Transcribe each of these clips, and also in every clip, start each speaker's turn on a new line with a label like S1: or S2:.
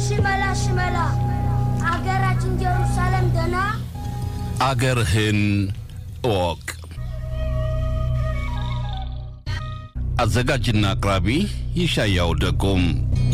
S1: ሽመላ ሽመላ አገራችን ጀሩሳሌም ደና
S2: አገርህን እወቅ። አዘጋጅና አቅራቢ ይሻያው ደጎም።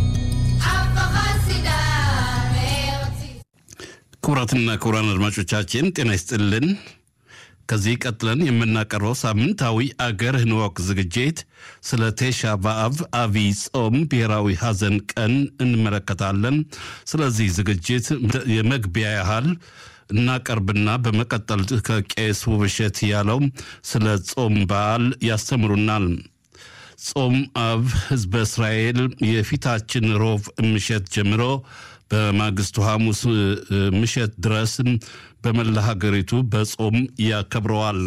S2: ክቡራትና ክቡራን አድማጮቻችን ጤና ይስጥልን። ከዚህ ቀጥለን የምናቀርበው ሳምንታዊ አገርህን እወቅ ዝግጅት ስለ ቴሻ በአብ አብይ ጾም ብሔራዊ ሐዘን ቀን እንመለከታለን። ስለዚህ ዝግጅት የመግቢያ ያህል እናቀርብና በመቀጠል ከቄስ ውብሸት ያለው ስለ ጾም በዓል ያስተምሩናል። ጾም አብ ሕዝበ እስራኤል የፊታችን ሮብ ምሸት ጀምሮ በማግስቱ ሐሙስ ምሸት ድረስ በመላ ሀገሪቱ በጾም ያከብረዋል።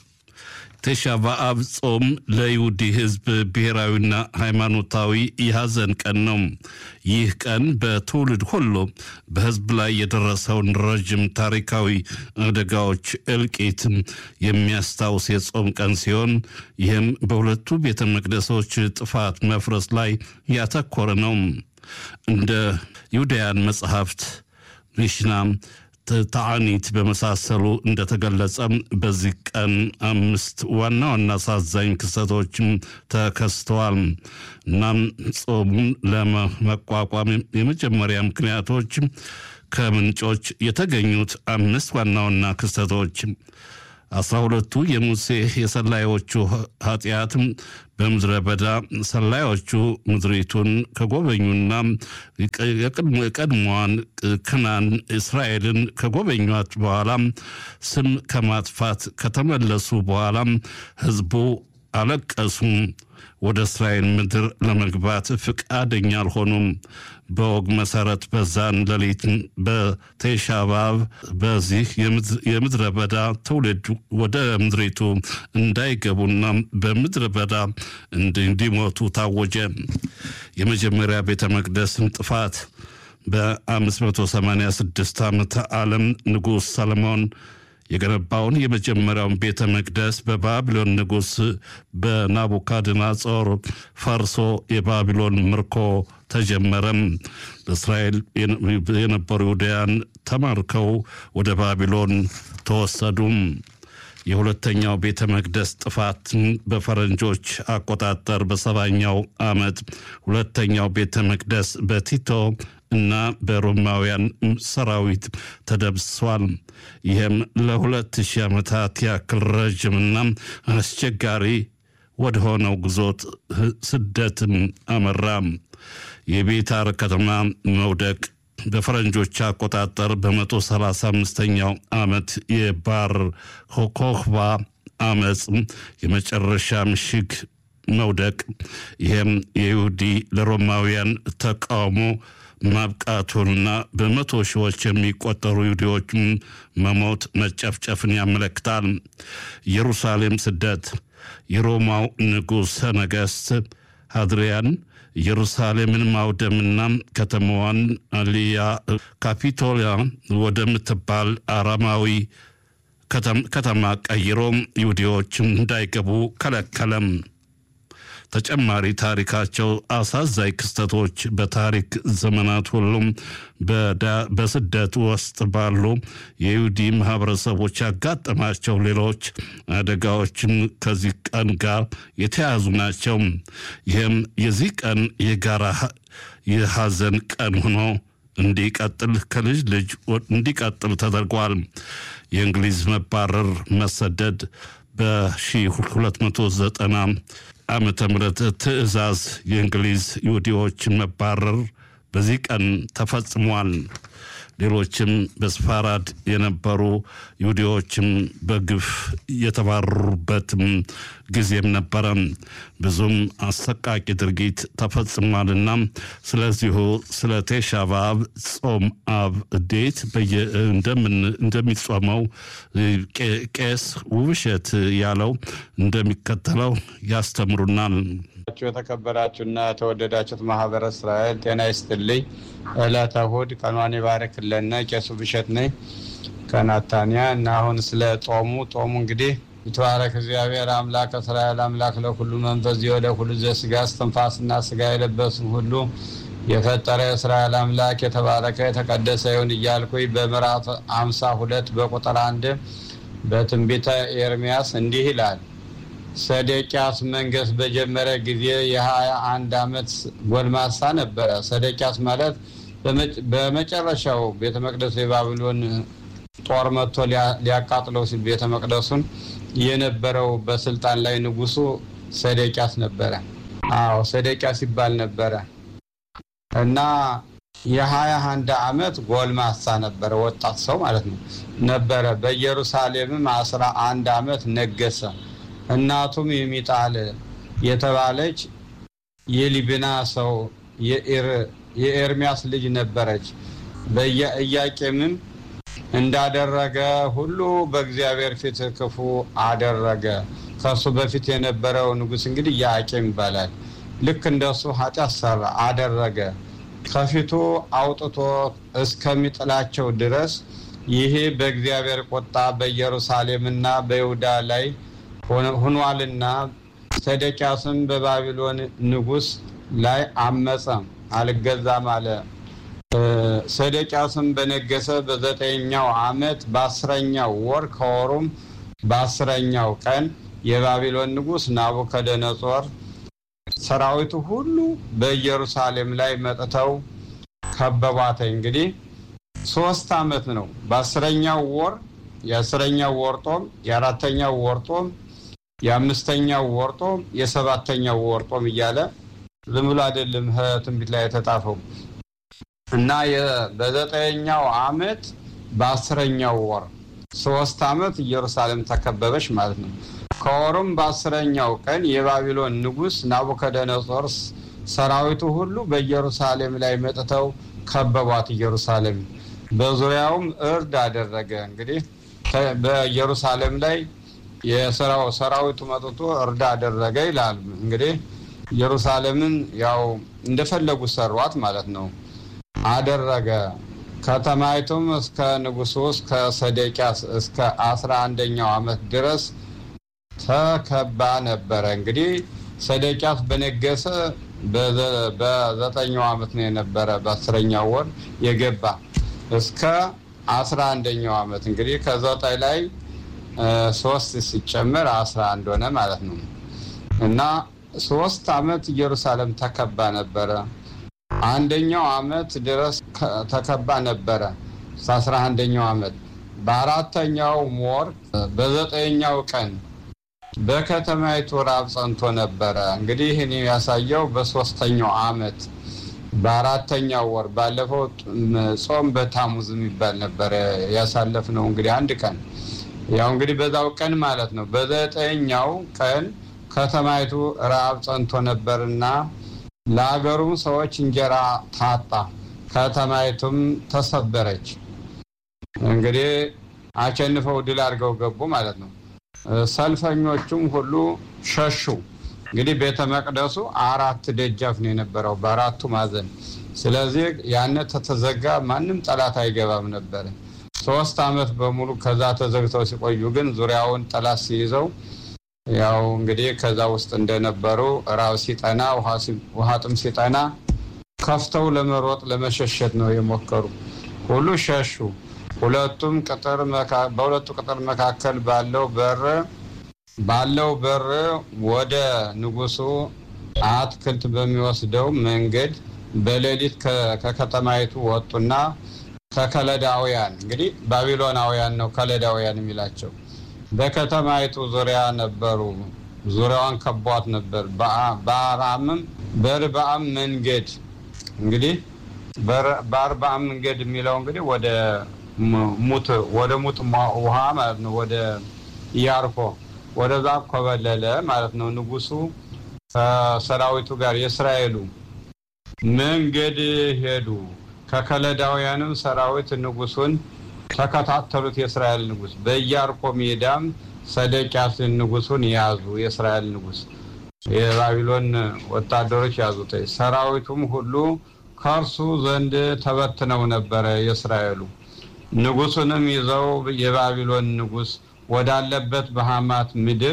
S2: ቴሻ በአብ ጾም ለይሁዲ ሕዝብ ብሔራዊና ሃይማኖታዊ የሐዘን ቀን ነው። ይህ ቀን በትውልድ ሁሉ በሕዝብ ላይ የደረሰውን ረዥም ታሪካዊ አደጋዎች እልቂት የሚያስታውስ የጾም ቀን ሲሆን ይህም በሁለቱ ቤተ መቅደሶች ጥፋት መፍረስ ላይ ያተኮረ ነው። እንደ ይሁዳያን መጽሐፍት ሚሽና ተዓኒት በመሳሰሉ እንደተገለጸ በዚህ ቀን አምስት ዋና ዋና አሳዛኝ ክስተቶችም ተከስተዋል። እናም ጾሙን ለመቋቋም የመጀመሪያ ምክንያቶች ከምንጮች የተገኙት አምስት ዋና ዋና ክስተቶች አስራ ሁለቱ የሙሴ የሰላዮቹ ኃጢአት በምድረ በዳ ሰላዮቹ ምድሪቱን ከጎበኙና የቀድሞዋን ክናን እስራኤልን ከጎበኟት በኋላ ስም ከማጥፋት ከተመለሱ በኋላ ሕዝቡ አለቀሱ። ወደ እስራኤል ምድር ለመግባት ፍቃደኛ አልሆኑም። በወግ መሰረት በዛን ሌሊት በቴሻ በአብ በዚህ የምድረ በዳ ትውልድ ወደ ምድሪቱ እንዳይገቡና በምድረ በዳ እንዲሞቱ ታወጀ። የመጀመሪያ ቤተ መቅደስን ጥፋት በ586 ዓመተ ዓለም ንጉሥ ሰለሞን የገነባውን የመጀመሪያውን ቤተ መቅደስ በባቢሎን ንጉሥ በናቡካድናጾር ፈርሶ የባቢሎን ምርኮ ተጀመረም። በእስራኤል የነበሩ ይሁዳያን ተማርከው ወደ ባቢሎን ተወሰዱም። የሁለተኛው ቤተ መቅደስ ጥፋት በፈረንጆች አቆጣጠር በሰባኛው ዓመት ሁለተኛው ቤተ መቅደስ በቲቶ እና በሮማውያን ሰራዊት ተደምስሷል። ይህም ለሁለት ሺህ ዓመታት ያክል ረዥምና አስቸጋሪ ወደ ሆነው ግዞት ስደትም አመራ። የቤታር ከተማ መውደቅ በፈረንጆች አቆጣጠር በመቶ ሰላሳ አምስተኛው ዓመት የባር ኮክባ አመፅ የመጨረሻ ምሽግ መውደቅ ይህም የይሁዲ ለሮማውያን ተቃውሞ ማብቃቱንና በመቶ ሺዎች የሚቆጠሩ ይሁዲዎች መሞት መጨፍጨፍን ያመለክታል። ኢየሩሳሌም ስደት የሮማው ንጉሠ ነገሥት አድሪያን ኢየሩሳሌምን ማውደምና ከተማዋን አሊያ ካፒቶሊያ ወደምትባል አራማዊ ከተማ ቀይሮ ይሁዲዎች እንዳይገቡ ከለከለም። ተጨማሪ ታሪካቸው አሳዛኝ ክስተቶች በታሪክ ዘመናት ሁሉም በስደት ውስጥ ባሉ የይሁዲ ማህበረሰቦች ያጋጠማቸው ሌሎች አደጋዎችም ከዚህ ቀን ጋር የተያዙ ናቸው። ይህም የዚህ ቀን የጋራ የሐዘን ቀን ሆኖ እንዲቀጥል ከልጅ ልጅ እንዲቀጥል ተደርጓል። የእንግሊዝ መባረር መሰደድ በ1290 ዓመተ ምህረት ትዕዛዝ የእንግሊዝ ይሁዲዎችን መባረር በዚህ ቀን ተፈጽሟል። ሌሎችም በስፋራድ የነበሩ ይሁዲዎችም በግፍ የተባረሩበትም ጊዜም ነበረ። ብዙም አሰቃቂ ድርጊት ተፈጽሟልና ስለዚሁ ስለ ቴሻ በአብ ጾም አብ እንዴት እንደሚጾመው ቄስ ውብሸት ያለው እንደሚከተለው ያስተምሩናል።
S3: የተከበራችሁና የተወደዳችሁት ማህበረ እስራኤል ጤና ይስጥልኝ። ዕለተ እሑድ ቀኗን ይባርክልን። ቄሱ ብሸት ነኝ ከናታንያ እና አሁን ስለ ጦሙ ጦሙ እንግዲህ ይትባረክ እግዚአብሔር አምላክ እስራኤል አምላክ ለሁሉ መንፈስ ለሁሉ ዘስጋ እስትንፋስና ስጋ የለበስን ሁሉ የፈጠረ የእስራኤል አምላክ የተባረከ የተቀደሰ ይሁን እያልኩኝ በምዕራፍ አምሳ ሁለት በቁጥር አንድ በትንቢተ ኤርሚያስ እንዲህ ይላል። ሰዴቅያስ መንገስ በጀመረ ጊዜ የሀያ አንድ ዓመት ጎልማሳ ነበረ። ሰዴቅያስ ማለት በመጨረሻው ቤተ መቅደሱ የባቢሎን ጦር መጥቶ ሊያቃጥለው ሲል ቤተ መቅደሱን የነበረው በስልጣን ላይ ንጉሱ ሰዴቅያስ ነበረ። አዎ ሰዴቅያስ ይባል ነበረ እና የሀያ አንድ ዓመት ጎልማሳ ነበረ፣ ወጣት ሰው ማለት ነው ነበረ። በኢየሩሳሌምም አስራ አንድ ዓመት ነገሰ። እናቱም የሚጣል የተባለች የሊብና ሰው የኤርሚያስ ልጅ ነበረች። በኢያቄምም እንዳደረገ ሁሉ በእግዚአብሔር ፊት ክፉ አደረገ። ከሱ በፊት የነበረው ንጉሥ እንግዲህ ኢያቄም ይባላል። ልክ እንደሱ ኃጢአት ሰራ አደረገ። ከፊቱ አውጥቶ እስከሚጥላቸው ድረስ ይሄ በእግዚአብሔር ቁጣ በኢየሩሳሌምና በይሁዳ ላይ ሆኗልና ሰዴቅያስም በባቢሎን ንጉሥ ላይ አመፀ፣ አልገዛም አለ። ሰዴቅያስም በነገሰ በዘጠኛው ዓመት በአስረኛው ወር ከወሩም በአስረኛው ቀን የባቢሎን ንጉሥ ናቡከደነጾር ሰራዊቱ ሁሉ በኢየሩሳሌም ላይ መጥተው ከበቧት። እንግዲህ ሶስት ዓመት ነው። በአስረኛው ወር የአስረኛው ወር ጦም፣ የአራተኛው ወር ጦም፣ የአምስተኛው ወር ጦም፣ የሰባተኛው ወር ጦም እያለ ዝም ብሎ አይደለም ትንቢት ላይ የተጻፈው እና በዘጠኛው ዓመት በአስረኛው ወር ሶስት ዓመት ኢየሩሳሌም ተከበበች ማለት ነው። ከወሩም በአስረኛው ቀን የባቢሎን ንጉሥ ናቡከደነጾር ሰራዊቱ ሁሉ በኢየሩሳሌም ላይ መጥተው ከበቧት። ኢየሩሳሌም በዙሪያውም እርድ አደረገ። እንግዲህ በኢየሩሳሌም ላይ የሰራው ሰራዊቱ መጥቶ እርድ አደረገ ይላል። እንግዲህ ኢየሩሳሌምን ያው እንደፈለጉ ሰሯት ማለት ነው። አደረገ ከተማይቱም እስከ ንጉሱ እስከ ሰዴቅያስ እስከ አስራ አንደኛው ዓመት ድረስ ተከባ ነበረ። እንግዲህ ሰዴቅያስ በነገሰ በዘጠኛው ዓመት ነው የነበረ በአስረኛው ወር የገባ እስከ አስራ አንደኛው ዓመት እንግዲህ ከዘጠኝ ላይ ሶስት ሲጨመር አስራ አንድ ሆነ ማለት ነው እና ሶስት ዓመት ኢየሩሳሌም ተከባ ነበረ። አንደኛው ዓመት ድረስ ተከባ ነበረ አስራ አንደኛው ዓመት በአራተኛው ወር በዘጠኛው ቀን በከተማይቱ ራብ ጸንቶ ነበረ። እንግዲህ ይህን ያሳየው በሶስተኛው ዓመት በአራተኛው ወር ባለፈው ጾም በታሙዝ የሚባል ነበረ ያሳለፍነው እንግዲህ አንድ ቀን ያው እንግዲህ በዛው ቀን ማለት ነው። በዘጠኛው ቀን ከተማይቱ ራብ ጸንቶ ነበርና ለሀገሩም ሰዎች እንጀራ ታጣ፣ ከተማይቱም ተሰበረች። እንግዲህ አሸንፈው ድል አድርገው ገቡ ማለት ነው። ሰልፈኞቹም ሁሉ ሸሹ። እንግዲህ ቤተ መቅደሱ አራት ደጃፍ ነው የነበረው በአራቱ ማዕዘን። ስለዚህ ያነ ተተዘጋ ማንም ጠላት አይገባም ነበር። ሶስት ዓመት በሙሉ ከዛ ተዘግተው ሲቆዩ ግን ዙሪያውን ጠላት ሲይዘው ያው እንግዲህ ከዛ ውስጥ እንደነበሩ ራብ ሲጠና ውሃ ጥም ሲጠና ከፍተው ለመሮጥ ለመሸሸት ነው የሞከሩ። ሁሉ ሸሹ። ሁለቱም ቅጥር በሁለቱ ቅጥር መካከል ባለው በር ባለው በር ወደ ንጉሱ አትክልት በሚወስደው መንገድ በሌሊት ከከተማይቱ ወጡና ከከለዳውያን እንግዲህ ባቢሎናውያን ነው ከለዳውያን የሚላቸው በከተማይቱ ዙሪያ ነበሩ። ዙሪያዋን ከቧት ነበር። በአራምም በርባም መንገድ እንግዲህ በአርባም መንገድ የሚለው እንግዲህ ወደ ሙት ወደ ሙት ውሃ ማለት ነው። ወደ ኢያሪኮ ወደዛ ኮበለለ ማለት ነው። ንጉሱ ከሰራዊቱ ጋር የእስራኤሉ መንገድ ሄዱ። ከከለዳውያንም ሰራዊት ንጉሱን ተከታተሉት። የእስራኤል ንጉስ በኢያሪኮ ሜዳም ሰዴቅያስን ንጉሱን ያዙ። የእስራኤል ንጉስ የባቢሎን ወታደሮች ያዙት። ሰራዊቱም ሁሉ ከእርሱ ዘንድ ተበትነው ነበረ። የእስራኤሉ ንጉሱንም ይዘው የባቢሎን ንጉስ ወዳለበት በሐማት ምድር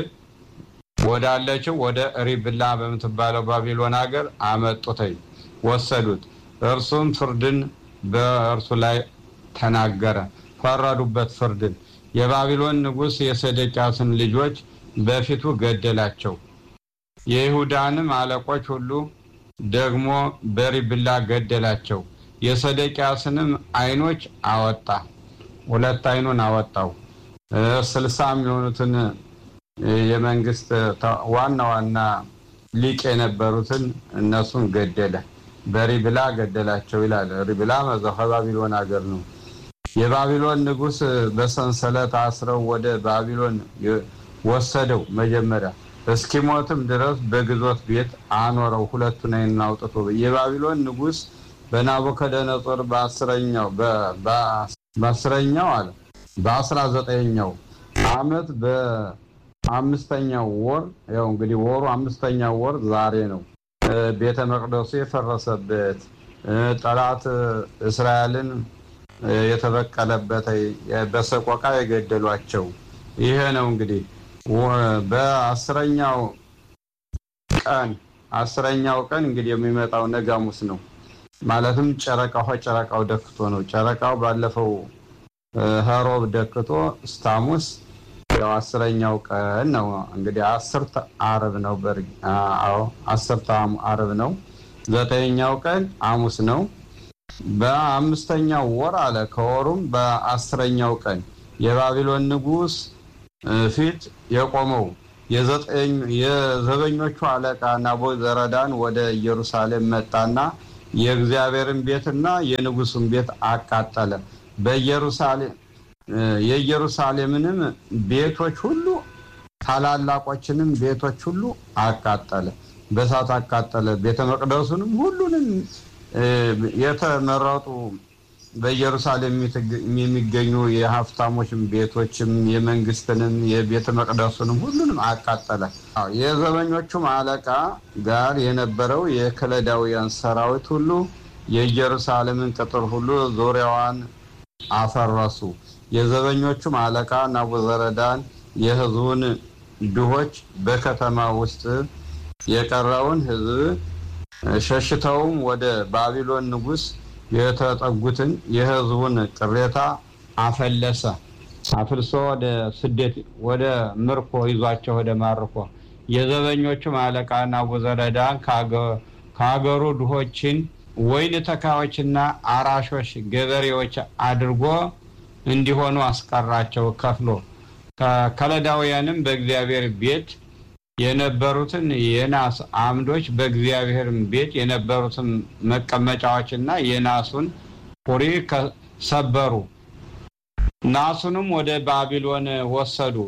S3: ወዳለችው ወደ ሪብላ በምትባለው ባቢሎን ሀገር አመጡተኝ ወሰዱት። እርሱም ፍርድን በእርሱ ላይ ተናገረ። ፈረዱበት ፍርድን። የባቢሎን ንጉሥ የሰደቂያስን ልጆች በፊቱ ገደላቸው። የይሁዳንም አለቆች ሁሉ ደግሞ በሪብላ ገደላቸው። የሰደቂያስንም ዓይኖች አወጣ፣ ሁለት ዓይኑን አወጣው። ስልሳ የሚሆኑትን የመንግስት ዋና ዋና ሊቅ የነበሩትን እነሱን ገደለ። በሪብላ ገደላቸው ይላል። ሪብላ ከባቢሎን ሀገር ነው። የባቢሎን ንጉሥ በሰንሰለት አስረው ወደ ባቢሎን ወሰደው። መጀመሪያ እስኪሞትም ድረስ በግዞት ቤት አኖረው። ሁለቱን ዓይኑን አውጥቶ የባቢሎን ንጉሥ በናቡከደነጾር በአስረኛው በአስረኛው አለ በአስራ ዘጠኛው ዓመት በአምስተኛው ወር ያው እንግዲህ ወሩ አምስተኛው ወር ዛሬ ነው። ቤተ መቅደሱ የፈረሰበት ጠላት እስራኤልን የተበቀለበት በሰቆቃ የገደሏቸው ይሄ ነው እንግዲህ በአስረኛው ቀን አስረኛው ቀን እንግዲህ የሚመጣው ነገ ሐሙስ ነው። ማለትም ጨረቃው ጨረቃው ደክቶ ነው። ጨረቃው ባለፈው ኸሮብ ደክቶ እስከ ሐሙስ ያው አስረኛው ቀን ነው እንግዲህ አስርተ ዓርብ ነው። አዎ አስርተ ዓርብ ነው። ዘጠነኛው ቀን ሐሙስ ነው። በአምስተኛው ወር አለ ከወሩም በአስረኛው ቀን የባቢሎን ንጉሥ ፊት የቆመው የዘበኞቹ አለቃ ናቡዘረዳን ወደ ኢየሩሳሌም መጣና የእግዚአብሔርን ቤትና የንጉሱን ቤት አቃጠለ። በኢየሩሳሌም የኢየሩሳሌምንም ቤቶች ሁሉ ታላላቆችንም ቤቶች ሁሉ አቃጠለ፣ በእሳት አቃጠለ። ቤተ መቅደሱንም ሁሉንም የተመረጡ በኢየሩሳሌም የሚገኙ የሀብታሞችም ቤቶችም የመንግስትንም የቤተ መቅደሱንም ሁሉንም አቃጠለ። የዘበኞቹም አለቃ ጋር የነበረው የከለዳውያን ሰራዊት ሁሉ የኢየሩሳሌምን ቅጥር ሁሉ ዙሪያዋን አፈረሱ። የዘበኞቹም አለቃ ናቡዘረዳን የሕዝቡን ድሆች በከተማ ውስጥ የቀረውን ሕዝብ ሸሽተውም ወደ ባቢሎን ንጉሥ የተጠጉትን የሕዝቡን ቅሬታ አፈለሰ። አፍልሶ ወደ ስደት ወደ ምርኮ ይዟቸው ወደ ማርኮ የዘበኞቹም አለቃ ናቡዘረዳን ከሀገሩ ድሆችን ወይን ተካዮችና አራሾች ገበሬዎች አድርጎ እንዲሆኑ አስቀራቸው ከፍሎ ከከለዳውያንም በእግዚአብሔር ቤት የነበሩትን የናስ አምዶች በእግዚአብሔር ቤት የነበሩትን መቀመጫዎችና የናሱን ፑሪ ሰበሩ። ናሱንም ወደ ባቢሎን ወሰዱ።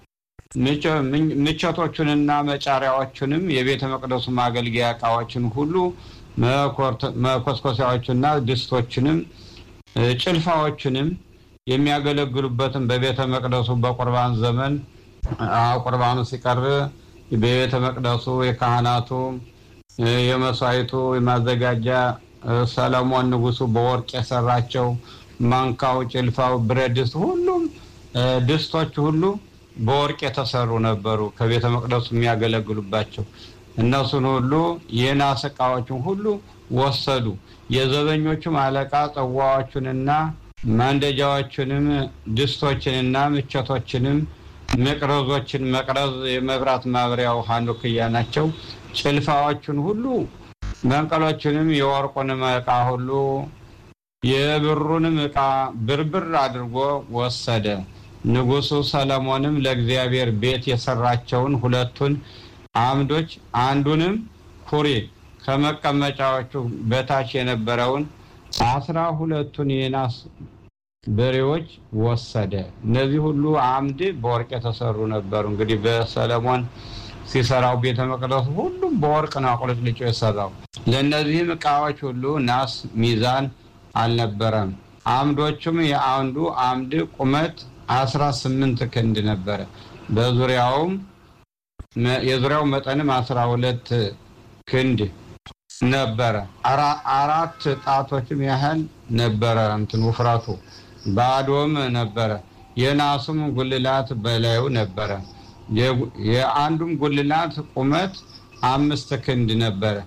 S3: ምቸቶቹንና መጫሪያዎቹንም የቤተ መቅደሱ ማገልገያ ዕቃዎችን ሁሉ መኮስኮሲያዎችና ድስቶችንም ጭልፋዎችንም የሚያገለግሉበትን በቤተ መቅደሱ በቁርባን ዘመን ቁርባኑ ሲቀርብ በቤተ መቅደሱ የካህናቱ የመስዋዕቱ የማዘጋጃ ሰለሞን ንጉሱ በወርቅ የሰራቸው ማንካው፣ ጭልፋው፣ ብረት ድስት ሁሉም ድስቶች ሁሉ በወርቅ የተሰሩ ነበሩ። ከቤተ መቅደሱ የሚያገለግሉባቸው እነሱን ሁሉ የናስ ዕቃዎችን ሁሉ ወሰዱ። የዘበኞቹም አለቃ ጽዋዎቹንና ማንደጃዎችንም ድስቶችንና ምቸቶችንም መቅረዞችን መቅረዝ የመብራት ማብሪያው ሀኑክያ ናቸው። ጭልፋዎቹን ሁሉ መንቀሎችንም የወርቁንም ዕቃ ሁሉ የብሩንም ዕቃ ብርብር አድርጎ ወሰደ። ንጉሱ ሰለሞንም ለእግዚአብሔር ቤት የሰራቸውን ሁለቱን አምዶች አንዱንም ኩሪ ከመቀመጫዎቹ በታች የነበረውን አስራ ሁለቱን የናስ በሬዎች ወሰደ። እነዚህ ሁሉ አምድ በወርቅ የተሰሩ ነበሩ። እንግዲህ በሰለሞን ሲሰራው ቤተ መቅደሱ ሁሉም በወርቅ ነው አቁልጭልጮ የሰራው። ለእነዚህም ዕቃዎች ሁሉ ናስ ሚዛን አልነበረም። አምዶቹም የአንዱ አምድ ቁመት አስራ ስምንት ክንድ ነበረ። በዙሪያውም የዙሪያው መጠንም አስራ ሁለት ክንድ ነበረ። አራት ጣቶችም ያህል ነበረ እንትን ውፍረቱ ባዶም ነበረ። የናሱም ጉልላት በላዩ ነበረ። የአንዱም ጉልላት ቁመት አምስት ክንድ ነበረ።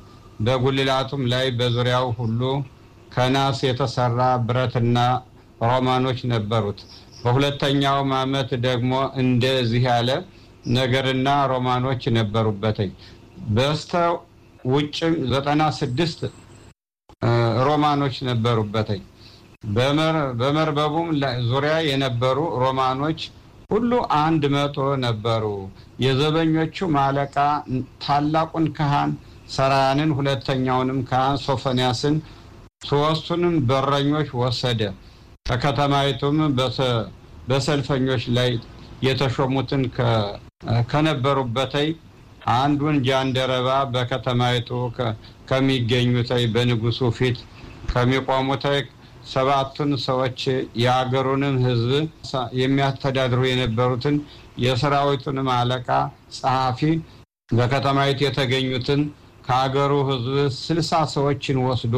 S3: በጉልላቱም ላይ በዙሪያው ሁሉ ከናስ የተሰራ ብረትና ሮማኖች ነበሩት። በሁለተኛውም ዓመት ደግሞ እንደዚህ ያለ ነገርና ሮማኖች ነበሩበትኝ። በስተ ውጭም ዘጠና ስድስት ሮማኖች ነበሩበትኝ። በመርበቡም ዙሪያ የነበሩ ሮማኖች ሁሉ አንድ መቶ ነበሩ። የዘበኞቹም አለቃ ታላቁን ካህን ሰራያንን፣ ሁለተኛውንም ካህን ሶፎንያስን፣ ሶስቱንም በረኞች ወሰደ። ከከተማይቱም በሰልፈኞች ላይ የተሾሙትን ከነበሩበተይ አንዱን ጃንደረባ በከተማይቱ ከሚገኙተይ በንጉሱ ፊት ከሚቆሙተይ ሰባቱን ሰዎች የአገሩንም ሕዝብ የሚያስተዳድሩ የነበሩትን የሰራዊቱንም አለቃ ጸሐፊ በከተማይቱ የተገኙትን ከአገሩ ሕዝብ ስልሳ ሰዎችን ወስዶ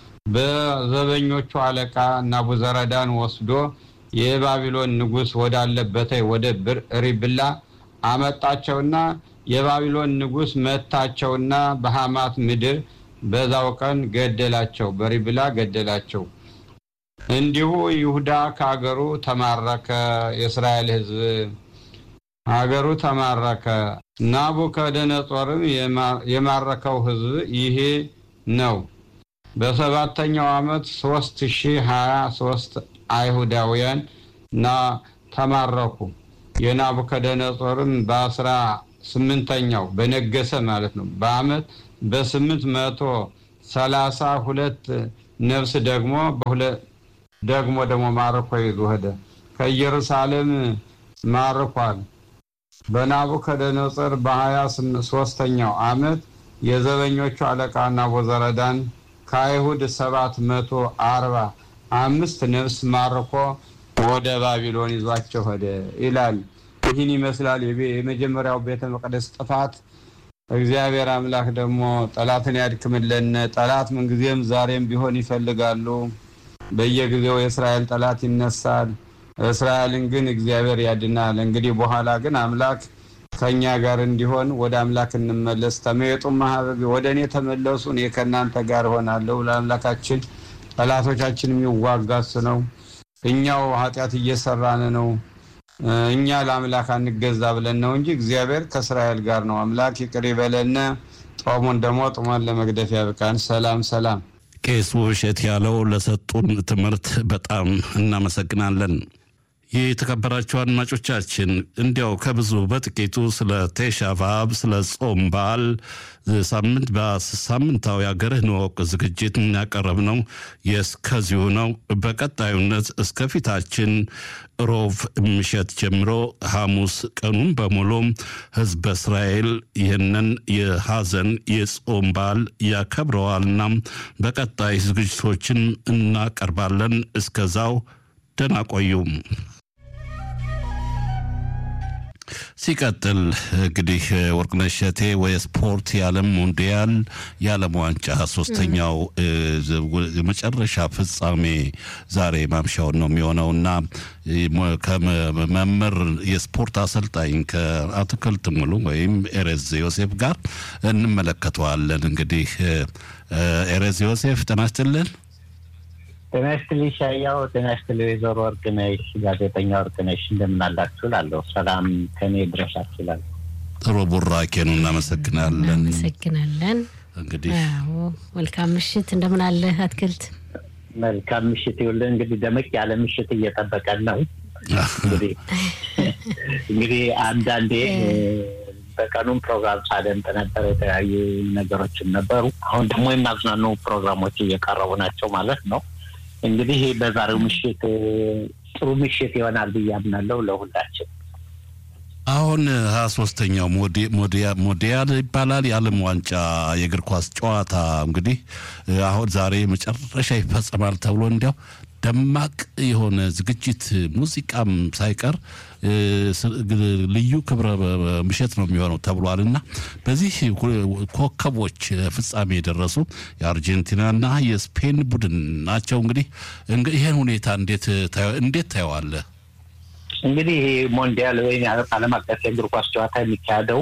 S3: በዘበኞቹ አለቃ ናቡዘረዳን ወስዶ የባቢሎን ንጉሥ ወዳለበት ወደ ሪብላ አመጣቸውና የባቢሎን ንጉሥ መታቸውና በሐማት ምድር በዛው ቀን ገደላቸው፣ በሪብላ ገደላቸው። እንዲሁ ይሁዳ ከሀገሩ ተማረከ። የእስራኤል ሕዝብ ሀገሩ ተማረከ። ናቡከደነጾርም የማረከው ሕዝብ ይሄ ነው። በሰባተኛው ዓመት ሶስት ሺህ ሀያ ሶስት አይሁዳውያን ና ተማረኩ። የናቡከደነጾርም በአስራ ስምንተኛው በነገሰ ማለት ነው በአመት በስምንት መቶ ሰላሳ ሁለት ነፍስ ደግሞ ደግሞ ደግሞ ማርኮ ይዞ ሄደ። ከኢየሩሳሌም ማርኳል። በናቡከደነጾር በሀያ ሶስተኛው አመት የዘበኞቹ አለቃ ናቡዘረዳን ከአይሁድ ሰባት መቶ አርባ አምስት ነፍስ ማርኮ ወደ ባቢሎን ይዟቸው ሄደ ይላል። ይህን ይመስላል የመጀመሪያው ቤተ መቅደስ ጥፋት። እግዚአብሔር አምላክ ደግሞ ጠላትን ያድክምለን። ጠላት ምንጊዜም ዛሬም ቢሆን ይፈልጋሉ። በየጊዜው የእስራኤል ጠላት ይነሳል። እስራኤልን ግን እግዚአብሔር ያድናል። እንግዲህ በኋላ ግን አምላክ ከእኛ ጋር እንዲሆን ወደ አምላክ እንመለስ። ተመየጡ ማህበብ ወደ እኔ ተመለሱ፣ እኔ ከእናንተ ጋር እሆናለሁ። ለአምላካችን ጠላቶቻችን የሚዋጋ እሱ ነው። እኛው ኃጢአት እየሰራን ነው። እኛ ለአምላክ አንገዛ ብለን ነው እንጂ እግዚአብሔር ከእስራኤል ጋር ነው። አምላክ ይቅር ይበለን። ጦሙን ደግሞ ጡመን ለመግደፍ ያብቃን። ሰላም ሰላም።
S2: ቄስ ውብሸት ያለው ለሰጡን ትምህርት በጣም እናመሰግናለን። የተከበራቸው አድማጮቻችን እንዲያው ከብዙ በጥቂቱ ስለ ቴሻ በአብ ስለ ጾም በዓል ሳምንት በሳምንታዊ ሀገርህን እወቅ ዝግጅት ያቀረብነው የእስከዚሁ ነው። በቀጣዩነት እስከ ፊታችን ሮብ ምሸት ጀምሮ ሐሙስ ቀኑን በሙሉ ሕዝበ እስራኤል ይህንን የሐዘን የጾም በዓል ያከብረዋልና በቀጣይ ዝግጅቶችን እናቀርባለን። እስከዛው ደህና ቆዩም። ሲቀጥል እንግዲህ ወርቅነሽ እሸቴ የስፖርት የዓለም ሞንዲያል የዓለም ዋንጫ ሶስተኛው የመጨረሻ ፍጻሜ ዛሬ ማምሻውን ነው የሚሆነውና ከመምህር የስፖርት አሰልጣኝ ከአትክልት ሙሉ ወይም ኤሬዝ ዮሴፍ ጋር እንመለከተዋለን። እንግዲህ ኤሬዝ ዮሴፍ ጤና ይስጥልን።
S4: ጤና ይስጥልኝ ሻያው። ጤና ይስጥልኝ ወይዘሮ ወርቅነሽ፣ ጋዜጠኛ ወርቅነሽ እንደምን አላችሁ እላለሁ። ሰላም ከኔ ድረሳችሁ እላለሁ።
S2: ጥሩ ቡራኬ ነው። እናመሰግናለን።
S5: እናመሰግናለን።
S2: እንግዲህ
S5: መልካም ምሽት። እንደምን አለ አትክልት?
S4: መልካም ምሽት ይውልን። እንግዲህ ደመቅ ያለ ምሽት እየጠበቀን ነው። እንግዲህ እንግዲህ አንዳንዴ በቀኑም ፕሮግራም ሳደምጥ ነበር። የተለያዩ ነገሮችም ነበሩ። አሁን ደግሞ የሚያዝናኑ ፕሮግራሞች እየቀረቡ ናቸው ማለት ነው። እንግዲህ በዛሬው ምሽት ጥሩ ምሽት ይሆናል ብዬ አምናለሁ ለሁላችን።
S2: አሁን ሀያ ሶስተኛው ሞዲያል ይባላል የዓለም ዋንጫ የእግር ኳስ ጨዋታ እንግዲህ አሁን ዛሬ መጨረሻ ይፈጸማል ተብሎ እንዲያው ደማቅ የሆነ ዝግጅት ሙዚቃም ሳይቀር ልዩ ክብረ ምሽት ነው የሚሆነው ተብሏል እና በዚህ ኮከቦች ፍጻሜ የደረሱ የአርጀንቲናና የስፔን ቡድን ናቸው። እንግዲህ ይህን ሁኔታ እንዴት ታየዋለህ?
S4: እንግዲህ ይሄ ሞንዲያል ወይም ዓለም አቀፍ የእግር ኳስ ጨዋታ የሚካሄደው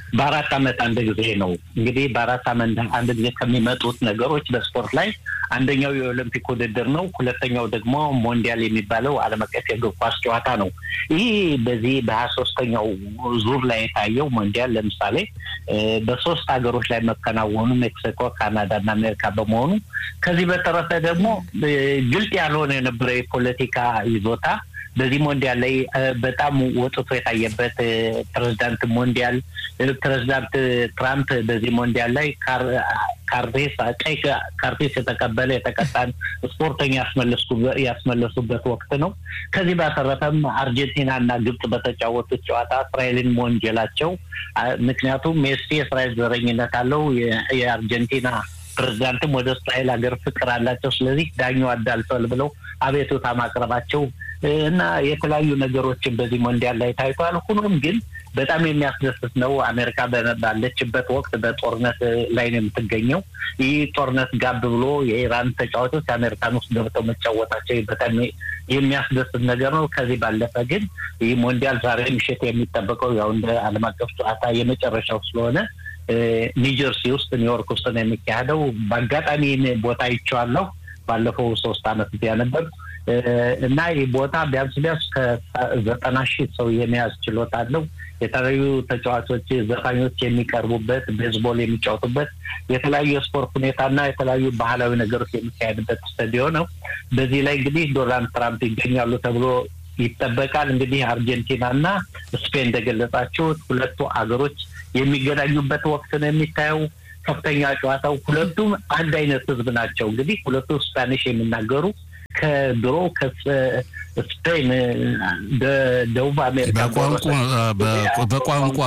S4: በአራት ዓመት አንድ ጊዜ ነው። እንግዲህ በአራት ዓመት አንድ ጊዜ ከሚመጡት ነገሮች በስፖርት ላይ አንደኛው የኦሎምፒክ ውድድር ነው። ሁለተኛው ደግሞ ሞንዲያል የሚባለው ዓለም አቀፍ የእግር ኳስ ጨዋታ ነው። ይህ በዚህ በሀያ ሶስተኛው ዙር ላይ የታየው ሞንዲያል ለምሳሌ በሶስት ሀገሮች ላይ መከናወኑ ሜክሲኮ፣ ካናዳ እና አሜሪካ በመሆኑ ከዚህ በተረፈ ደግሞ ግልጽ ያልሆነ የነበረ የፖለቲካ ይዞታ በዚህ ሞንዲያል ላይ በጣም ወጥቶ የታየበት ፕሬዚዳንት ሞንዲያል ፕሬዚዳንት ትራምፕ በዚህ ሞንዲያል ላይ ካርቴስ ቀይ ካርቴስ የተቀበለ የተቀጣን ስፖርተኛ ያስመለሱበት ወቅት ነው። ከዚህ ባተረፈም አርጀንቲና እና ግብጽ በተጫወቱት ጨዋታ እስራኤልን መወንጀላቸው ምክንያቱም ሜሲ የእስራኤል ዘረኝነት አለው የአርጀንቲና ፕሬዚዳንትም ወደ እስራኤል ሀገር ፍቅር አላቸው። ስለዚህ ዳኛው አዳልተዋል ብለው አቤቱታ ማቅረባቸው እና የተለያዩ ነገሮችን በዚህ ሞንዲያል ላይ ታይቷል። ሁኖም ግን በጣም የሚያስደስት ነው። አሜሪካ ባለችበት ወቅት በጦርነት ላይ ነው የምትገኘው። ይህ ጦርነት ጋብ ብሎ የኢራን ተጫዋቾች አሜሪካን ውስጥ ገብተው መጫወታቸው በጣም የሚያስደስት ነገር ነው። ከዚህ ባለፈ ግን ይህ ሞንዲያል ዛሬ ምሽት የሚጠበቀው ያው እንደ ዓለም አቀፍ ጨዋታ የመጨረሻው ስለሆነ ኒውጀርሲ ውስጥ ኒውዮርክ ውስጥ ነው የሚካሄደው። በአጋጣሚ ቦታ አይቼዋለሁ። ባለፈው ሶስት አመት እዚያ ነበር እና ይህ ቦታ ቢያንስ ቢያንስ ከዘጠና ሺህ ሰው የመያዝ ችሎታ አለው። የተለያዩ ተጫዋቾች፣ ዘፋኞች የሚቀርቡበት፣ ቤዝቦል የሚጫወቱበት የተለያዩ የስፖርት ሁኔታና የተለያዩ ባህላዊ ነገሮች የሚካሄድበት ስታዲዮ ነው። በዚህ ላይ እንግዲህ ዶናልድ ትራምፕ ይገኛሉ ተብሎ ይጠበቃል። እንግዲህ አርጀንቲና እና ስፔን እንደገለጻችሁት ሁለቱ አገሮች የሚገናኙበት ወቅት ነው የሚታየው። ከፍተኛ ጨዋታው ሁለቱም አንድ አይነት ህዝብ ናቸው። እንግዲህ ሁለቱ ስፓኒሽ የሚናገሩ ከድሮ ከስፔን ደቡብ አሜሪካ
S2: በቋንቋ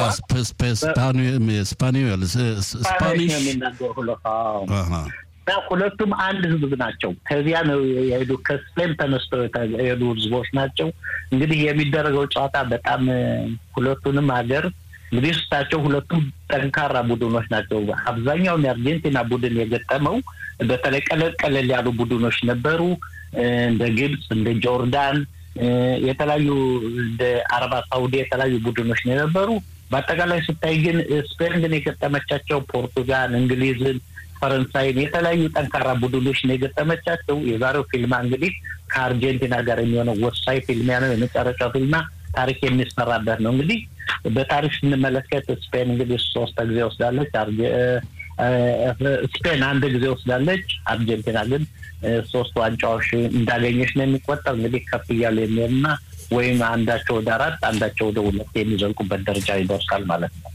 S2: ስፓኒዮል
S4: ስፓኒሽ የሚናገሩ ሁለቱም አንድ ህዝብ ናቸው። ከዚያ ነው የሄዱ ከስፔን ተነስተው የሄዱ ህዝቦች ናቸው። እንግዲህ የሚደረገው ጨዋታ በጣም ሁለቱንም ሀገር እንግዲህ ስታቸው ሁለቱም ጠንካራ ቡድኖች ናቸው። አብዛኛውን የአርጀንቲና ቡድን የገጠመው በተለይ ቀለል ቀለል ያሉ ቡድኖች ነበሩ። እንደ ግብፅ፣ እንደ ጆርዳን የተለያዩ እንደ አረባ ሳውዲ የተለያዩ ቡድኖች ነው የነበሩ። በአጠቃላይ ስታይ ግን ስፔን ግን የገጠመቻቸው ፖርቱጋል፣ እንግሊዝን፣ ፈረንሳይን የተለያዩ ጠንካራ ቡድኖች ነው የገጠመቻቸው። የዛሬው ፊልማ እንግዲህ ከአርጀንቲና ጋር የሚሆነው ወሳኝ ፊልሚያ ነው። የመጨረሻው ፊልማ ታሪክ የሚሰራበት ነው። እንግዲህ በታሪክ ስንመለከት ስፔን እንግዲህ ሶስት ጊዜ ወስዳለች። ስፔን አንድ ጊዜ ወስዳለች። አርጀንቲና ግን ሶስት ዋንጫዎች እንዳገኘች ነው የሚቆጠር። እንግዲህ ከፍ እያሉ የሚሄድና ወይም አንዳቸው ወደ አራት አንዳቸው ወደ ሁለት የሚዘልቁበት ደረጃ ይደርሳል ማለት ነው።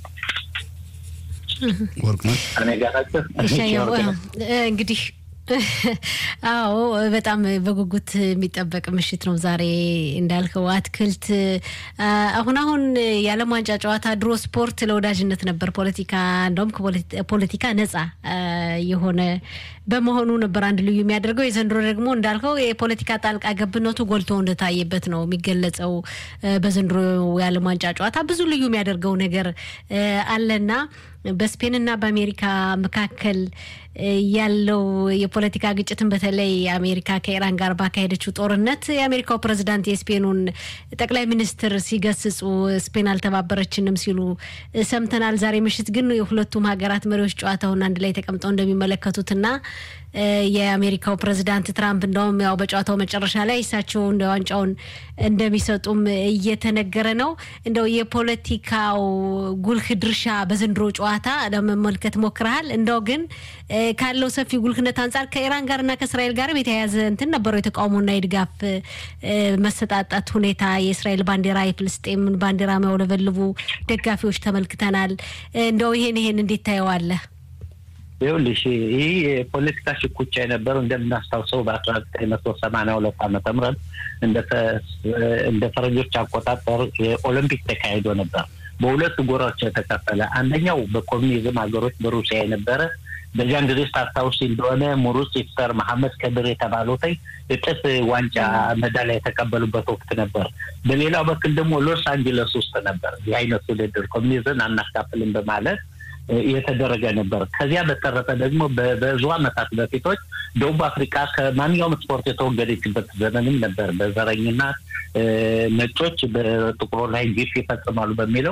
S5: እንግዲህ አዎ በጣም በጉጉት የሚጠበቅ ምሽት ነው ዛሬ እንዳልከው አትክልት። አሁን አሁን የዓለም ዋንጫ ጨዋታ ድሮ ስፖርት ለወዳጅነት ነበር፣ ፖለቲካ እንደውም ፖለቲካ ነጻ የሆነ በመሆኑ ነበር አንድ ልዩ የሚያደርገው። የዘንድሮ ደግሞ እንዳልከው የፖለቲካ ጣልቃ ገብነቱ ጎልቶ እንደታየበት ነው የሚገለጸው። በዘንድሮ የዓለም ዋንጫ ጨዋታ ብዙ ልዩ የሚያደርገው ነገር አለና በስፔንና በአሜሪካ መካከል ያለው የፖለቲካ ግጭትን በተለይ አሜሪካ ከኢራን ጋር ባካሄደችው ጦርነት የአሜሪካው ፕሬዚዳንት የስፔኑን ጠቅላይ ሚኒስትር ሲገስጹ ስፔን አልተባበረችንም ሲሉ ሰምተናል። ዛሬ ምሽት ግን የሁለቱም ሀገራት መሪዎች ጨዋታውን አንድ ላይ ተቀምጠው እንደሚመለከቱትና የአሜሪካው ፕሬዚዳንት ትራምፕ እንደውም ያው በጨዋታው መጨረሻ ላይ እሳቸው እንደ ዋንጫውን እንደሚሰጡም እየተነገረ ነው። እንደው የፖለቲካው ጉልህ ድርሻ በዘንድሮ ጨዋታ ለመመልከት ሞክረሃል። እንደው ግን ካለው ሰፊ ጉልህነት አንጻር ከኢራን ጋርና ከእስራኤል ጋርም የተያያዘ እንትን ነበረው የተቃውሞና የድጋፍ መሰጣጣት ሁኔታ የእስራኤል ባንዲራ የፍልስጤምን ባንዲራ የሚያውለበልቡ ደጋፊዎች ተመልክተናል። እንደው ይሄን ይሄን እንዴት ታየዋለህ?
S4: ይኸውልሽ ይህ የፖለቲካ ሽኩቻ የነበረው እንደምናስታውሰው በአስራ ዘጠኝ መቶ ሰማንያ ሁለት ዓመተ ምህረት እንደ ፈረንጆች አቆጣጠር የኦሎምፒክ ተካሂዶ ነበር። በሁለት ጎራዎች የተከፈለ አንደኛው በኮሚኒዝም ሀገሮች በሩሲያ የነበረ በዚያን ጊዜ ስታስታውስ እንደሆነ ሙሩስ ይፍጠር መሐመድ ከድር የተባሉት እጥፍ ዋንጫ መዳሊያ የተቀበሉበት ወቅት ነበር። በሌላው በኩል ደግሞ ሎስ አንጀለስ ውስጥ ነበር ይህ አይነት ውድድር ኮሚኒዝም አናካፍልም በማለት የተደረገ ነበር። ከዚያ በተረፈ ደግሞ በብዙ ዓመታት በፊቶች ደቡብ አፍሪካ ከማንኛውም ስፖርት የተወገደችበት ዘመንም ነበር። በዘረኝና ነጮች በጥቁሮ ላይ ግፍ ይፈጽማሉ በሚለው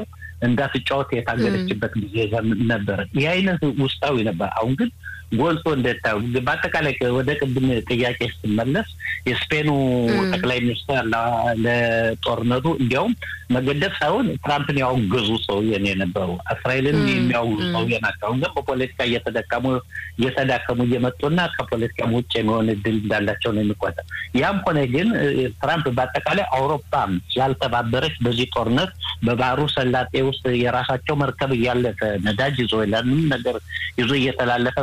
S4: እንዳትጫወት የታገለችበት ጊዜ ነበር። ይህ አይነት ውስጣዊ ነበር። አሁን ግን ጎልቶ እንደታዩ በአጠቃላይ ወደ ቅድም ጥያቄ ስትመለስ የስፔኑ ጠቅላይ ሚኒስትር ለጦርነቱ እንዲያውም መገደፍ ሳይሆን ትራምፕን ያወገዙ ሰውዬ ነው የነበሩ። እስራኤልን የሚያወግዙ ሰውዬ ናቸው። አሁን ግን በፖለቲካ እየተደቀሙ እየተዳከሙ እየመጡና ከፖለቲካ ውጭ የሚሆን እድል እንዳላቸው ነው የሚቆጠር። ያም ሆነ ግን ትራምፕ በአጠቃላይ አውሮፓ ስላልተባበረች በዚህ ጦርነት በባህሩ ሰላጤ ውስጥ የራሳቸው መርከብ እያለፈ ነዳጅ ይዞ ለምንም ነገር ይዞ እየተላለፈ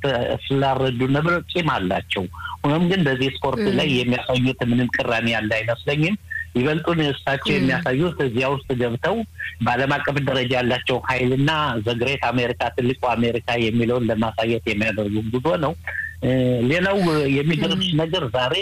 S4: ስላልረዱ ነበር ቂም አላቸው። ሆኖም ግን በዚህ ስፖርት ላይ የሚያሳዩት ምንም ቅራኔ ያለ አይመስለኝም። ይበልጡን እሳቸው የሚያሳዩት እዚያ ውስጥ ገብተው በዓለም አቀፍ ደረጃ ያላቸው ኃይልና ዘግሬት አሜሪካ ትልቁ አሜሪካ የሚለውን ለማሳየት የሚያደርጉ ጉዞ ነው። ሌላው የሚገርምሽ ነገር ዛሬ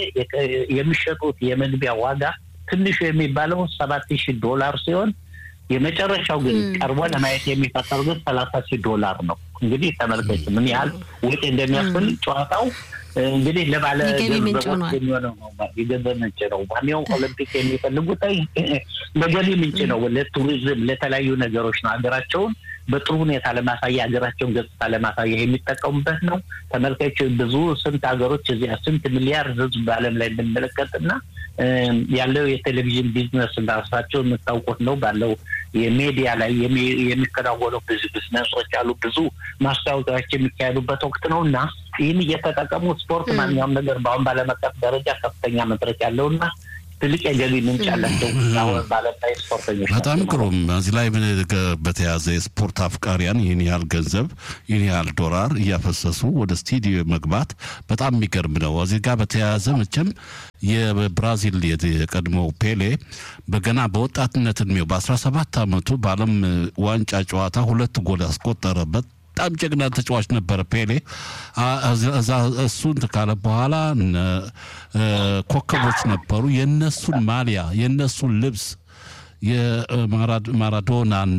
S4: የሚሸጡት የመግቢያ ዋጋ ትንሹ የሚባለው ሰባት ሺህ ዶላር ሲሆን የመጨረሻው ግን ቀርቦ ለማየት የሚፈጠሩ ግን ሰላሳ ሺህ ዶላር ነው። እንግዲህ ተመልከች ምን ያህል ወጪ እንደሚያስፈልግ ጨዋታው እንግዲህ ለባለ ገንዘቦች የሚሆነው ነው። የገንዘብ ምንጭ ነው። ማንኛውም ኦሎምፒክ የሚፈልጉት ለገቢ ምንጭ ነው። ለቱሪዝም፣ ለተለያዩ ነገሮች ነው። ሀገራቸውን በጥሩ ሁኔታ ለማሳያ ሀገራቸውን ገጽታ ለማሳያ የሚጠቀሙበት ነው። ተመልካች ብዙ ስንት ሀገሮች እዚያ ስንት ሚሊያርድ ሕዝብ በዓለም ላይ ብንመለከትና ያለው የቴሌቪዥን ቢዝነስ ራሳቸው የምታውቁት ነው። ባለው የሚዲያ ላይ የሚከናወኑ ብዙ ቢዝነሶች አሉ። ብዙ ማስታወቂያዎች የሚካሄዱበት ወቅት ነው እና ይህን እየተጠቀሙ ስፖርት ማንኛውም ነገር በአሁን ባለም አቀፍ ደረጃ ከፍተኛ መድረክ ያለውና ትልቅ የገቢ ምንጭ ያላቸው አሁን ባለም ላይ ስፖርተኞች
S2: በጣም ግሩም። እዚህ ላይ በተያዘ የስፖርት አፍቃሪያን ይህን ያህል ገንዘብ ይህን ያህል ዶላር እያፈሰሱ ወደ ስቱዲዮ መግባት በጣም የሚገርም ነው። እዚህ ጋር በተያያዘ መቼም የብራዚል የቀድሞው ፔሌ በገና በወጣትነት እድሜው በ17 ዓመቱ በዓለም ዋንጫ ጨዋታ ሁለት ጎል ያስቆጠረበት በጣም ጀግና ተጫዋች ነበረ ፔሌ። እሱን ካለ በኋላ ኮከቦች ነበሩ። የነሱን ማሊያ የነሱን ልብስ የማራዶናን